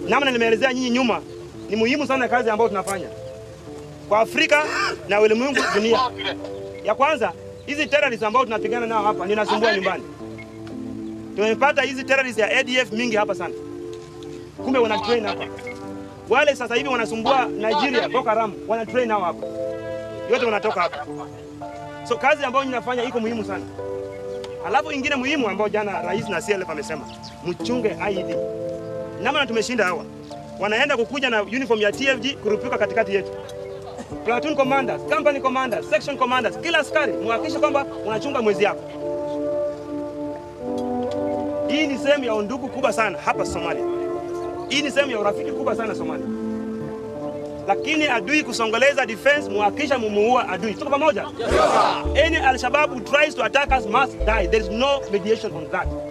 namna nimeelezea nyinyi nyuma, ni muhimu sana kazi ambayo tunafanya kwa Afrika na ulimwengu dunia. Ya kwanza, hizi terrorists ambao tunapigana nao hapa ninasumbua nyumbani. Tumepata hizi terrorists ya ADF mingi hapa sana, kumbe wana train hapa. Wale sasa hivi wanasumbua Nigeria, Boko Haram wana train hao hapa, yote wanatoka hapa. So kazi ambayo ninafanya iko muhimu sana. Alafu ingine muhimu ambayo jana rais na CLF amesema mchunge IED. Namna tumeshinda hawa, wanaenda kukuja na uniform ya TFG kurupuka katikati yetu platoon commanders, company commanders, section commanders, kila askari muhakikishe kwamba unachunga mwezi yako. Hii ni sehemu ya undugu kubwa sana hapa Somalia. Hii ni sehemu ya urafiki kubwa sana Somalia. Lakini adui kusongeleza defense, muhakikisha mumuua adui. Tuko pamoja? Yes, Any Al-Shabaab who tries to attack us must die. There is no mediation on that.